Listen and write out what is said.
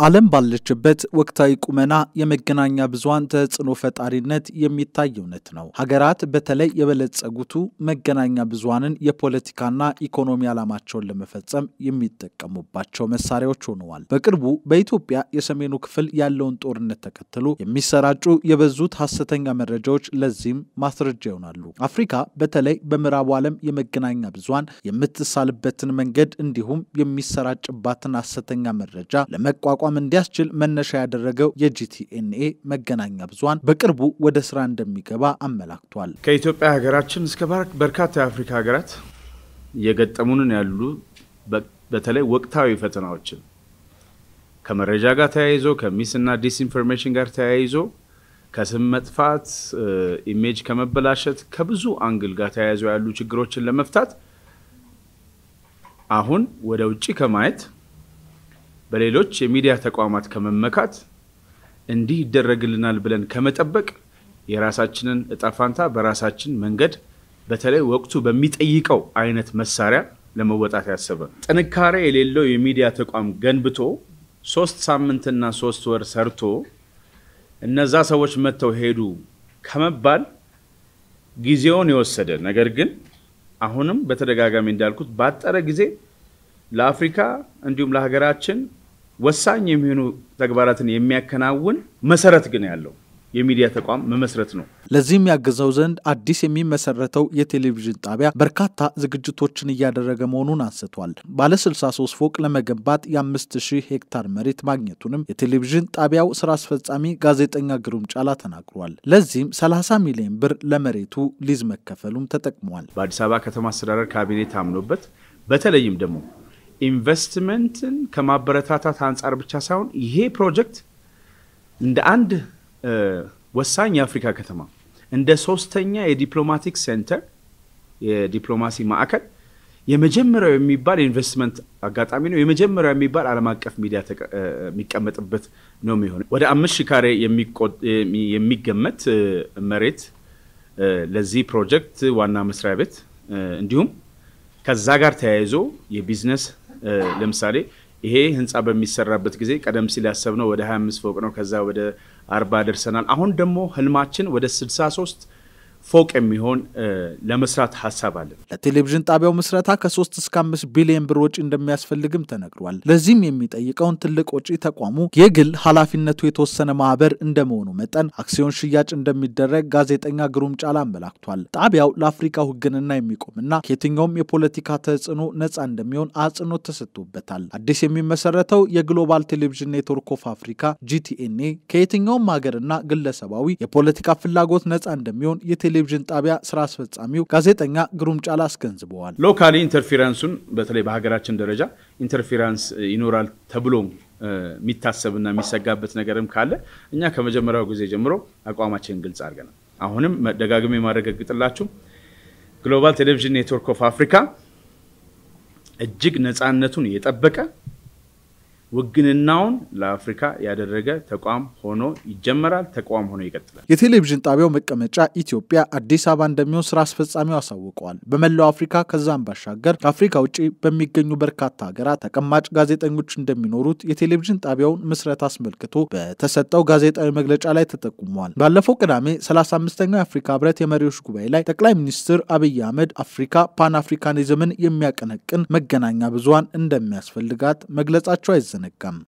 ዓለም ባለችበት ወቅታዊ ቁመና የመገናኛ ብዙኃን ተጽዕኖ ፈጣሪነት የሚታይ እውነት ነው። ሀገራት በተለይ የበለጸጉቱ መገናኛ ብዙኃንን የፖለቲካና ኢኮኖሚ ዓላማቸውን ለመፈጸም የሚጠቀሙባቸው መሳሪያዎች ሆነዋል። በቅርቡ በኢትዮጵያ የሰሜኑ ክፍል ያለውን ጦርነት ተከትሎ የሚሰራጩ የበዙት ሐሰተኛ መረጃዎች ለዚህም ማስረጃ ይሆናሉ። አፍሪካ በተለይ በምዕራቡ ዓለም የመገናኛ ብዙኃን የምትሳልበትን መንገድ እንዲሁም የሚሰራጭባትን ሐሰተኛ መረጃ ለመቋቋም እንዲያስችል መነሻ ያደረገው የጂቲኤንኤ መገናኛ ብዙኃን በቅርቡ ወደ ስራ እንደሚገባ አመላክቷል። ከኢትዮጵያ ሀገራችን እስከ በርካታ የአፍሪካ ሀገራት እየገጠሙንን ያሉ በተለይ ወቅታዊ ፈተናዎችን ከመረጃ ጋር ተያይዞ ከሚስና ዲስኢንፎርሜሽን ጋር ተያይዞ ከስም መጥፋት፣ ኢሜጅ ከመበላሸት ከብዙ አንግል ጋር ተያይዞ ያሉ ችግሮችን ለመፍታት አሁን ወደ ውጭ ከማየት በሌሎች የሚዲያ ተቋማት ከመመካት እንዲህ ይደረግልናል ብለን ከመጠበቅ የራሳችንን እጣ ፋንታ በራሳችን መንገድ በተለይ ወቅቱ በሚጠይቀው አይነት መሳሪያ ለመወጣት ያሰበ ጥንካሬ የሌለው የሚዲያ ተቋም ገንብቶ ሶስት ሳምንትና ሶስት ወር ሰርቶ እነዛ ሰዎች መጥተው ሄዱ ከመባል ጊዜውን የወሰደ ነገር ግን አሁንም በተደጋጋሚ እንዳልኩት ባጠረ ጊዜ ለአፍሪካ እንዲሁም ለሀገራችን ወሳኝ የሚሆኑ ተግባራትን የሚያከናውን መሰረት ግን ያለው የሚዲያ ተቋም መመስረት ነው። ለዚህም ያግዘው ዘንድ አዲስ የሚመሰረተው የቴሌቪዥን ጣቢያ በርካታ ዝግጅቶችን እያደረገ መሆኑን አንስቷል። ባለ 63 ፎቅ ለመገንባት የ5000 ሄክታር መሬት ማግኘቱንም የቴሌቪዥን ጣቢያው ስራ አስፈጻሚ ጋዜጠኛ ግሩም ጫላ ተናግሯል። ለዚህም 30 ሚሊዮን ብር ለመሬቱ ሊዝ መከፈሉም ተጠቅሟል። በአዲስ አበባ ከተማ አስተዳደር ካቢኔ ታምኖበት በተለይም ደግሞ ኢንቨስትመንትን ከማበረታታት አንጻር ብቻ ሳይሆን ይሄ ፕሮጀክት እንደ አንድ ወሳኝ የአፍሪካ ከተማ እንደ ሶስተኛ የዲፕሎማቲክ ሴንተር የዲፕሎማሲ ማዕከል የመጀመሪያው የሚባል የኢንቨስትመንት አጋጣሚ ነው። የመጀመሪያው የሚባል ዓለም አቀፍ ሚዲያ የሚቀመጥበት ነው የሚሆነው። ወደ አምስት ሺህ ካሬ የሚገመት መሬት ለዚህ ፕሮጀክት ዋና መስሪያ ቤት እንዲሁም ከዛ ጋር ተያይዞ የቢዝነስ ለምሳሌ ይሄ ህንፃ በሚሰራበት ጊዜ ቀደም ሲል ያሰብነው ወደ 25 ፎቅ ነው። ከዛ ወደ አርባ ደርሰናል። አሁን ደግሞ ህልማችን ወደ 63 ፎቅ የሚሆን ለመስራት ሀሳብ አለን። ለቴሌቪዥን ጣቢያው ምስረታ ከ3 እስከ 5 ቢሊዮን ብር ወጪ እንደሚያስፈልግም ተነግሯል። ለዚህም የሚጠይቀውን ትልቅ ወጪ ተቋሙ የግል ኃላፊነቱ የተወሰነ ማህበር እንደመሆኑ መጠን አክሲዮን ሽያጭ እንደሚደረግ ጋዜጠኛ ግሩም ጫላ አመላክቷል። ጣቢያው ለአፍሪካ ውግንና የሚቆምና ከየትኛውም የፖለቲካ ተጽዕኖ ነፃ እንደሚሆን አጽንኦት ተሰጥቶበታል። አዲስ የሚመሰረተው የግሎባል ቴሌቪዥን ኔትወርክ ኦፍ አፍሪካ ጂቲኤንኤ ከየትኛውም ሀገርና ግለሰባዊ የፖለቲካ ፍላጎት ነፃ እንደሚሆን ቴሌቪዥን ጣቢያ ስራ አስፈጻሚው ጋዜጠኛ ግሩም ጫላ አስገንዝበዋል። ሎካሊ ኢንተርፌራንሱን በተለይ በሀገራችን ደረጃ ኢንተርፌራንስ ይኖራል ተብሎ የሚታሰብና የሚሰጋበት ነገርም ካለ እኛ ከመጀመሪያው ጊዜ ጀምሮ አቋማችንን ግልጽ አድርገናል። አሁንም ደጋግሜ የማረጋግጥላችሁ ግሎባል ቴሌቪዥን ኔትወርክ ኦፍ አፍሪካ እጅግ ነፃነቱን የጠበቀ ውግንናውን ለአፍሪካ ያደረገ ተቋም ሆኖ ይጀመራል። ተቋም ሆኖ ይቀጥላል። የቴሌቪዥን ጣቢያው መቀመጫ ኢትዮጵያ አዲስ አበባ እንደሚሆን ስራ አስፈጻሚው አሳውቀዋል። በመላው አፍሪካ ከዛም ባሻገር ከአፍሪካ ውጭ በሚገኙ በርካታ ሀገራት ተቀማጭ ጋዜጠኞች እንደሚኖሩት የቴሌቪዥን ጣቢያውን ምስረት አስመልክቶ በተሰጠው ጋዜጣዊ መግለጫ ላይ ተጠቁመዋል። ባለፈው ቅዳሜ 35ኛው የአፍሪካ ህብረት የመሪዎች ጉባኤ ላይ ጠቅላይ ሚኒስትር አብይ አህመድ አፍሪካ ፓን አፍሪካኒዝምን የሚያቀነቅን መገናኛ ብዙኃን እንደሚያስፈልጋት መግለጻቸው አይዘነጋም።